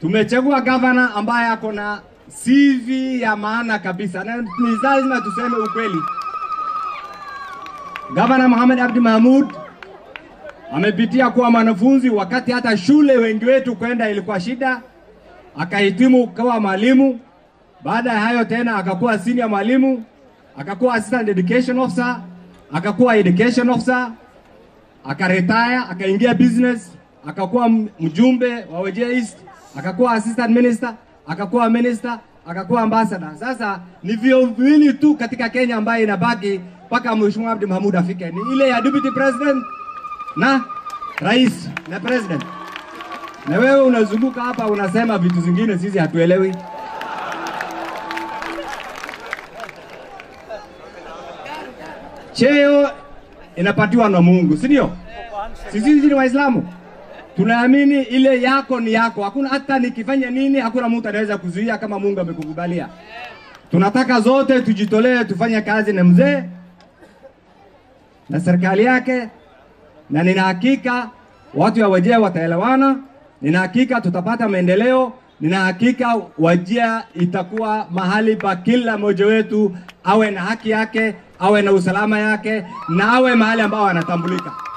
Tumechagua gavana ambaye ako na CV ya maana kabisa, na ni lazima tuseme ukweli. Gavana Mohamed Abdi Mahmud amepitia kuwa mwanafunzi wakati hata shule wengi wetu kwenda ilikuwa shida, akahitimu kawa mwalimu. Baada ya hayo tena akakuwa senior mwalimu, akakuwa assistant education officer, akakuwa education officer, akaretire, akaingia business, akakuwa mjumbe wa Wajir East, akakuwa assistant minister, akakuwa minister, akakuwa ambassador. Sasa ni vyo viwili tu katika Kenya ambayo inabaki mpaka Mheshimiwa Abdi Mahmud afike, ni ile ya deputy president na rais na president. Na wewe unazunguka hapa unasema vitu zingine sisi hatuelewi. Cheo inapatiwa na Mungu, si ndio? Sisi ni Waislamu tunaamini ile yako ni yako, hakuna hata nikifanya nini, hakuna mtu anaweza kuzuia kama Mungu amekukubalia. Tunataka zote tujitolee, tufanye kazi na mzee na serikali yake, na nina hakika watu wa Wajir wataelewana. Nina hakika tutapata maendeleo. Nina hakika Wajir itakuwa mahali pa kila mmoja wetu awe na haki yake, awe na usalama yake, na awe mahali ambao anatambulika.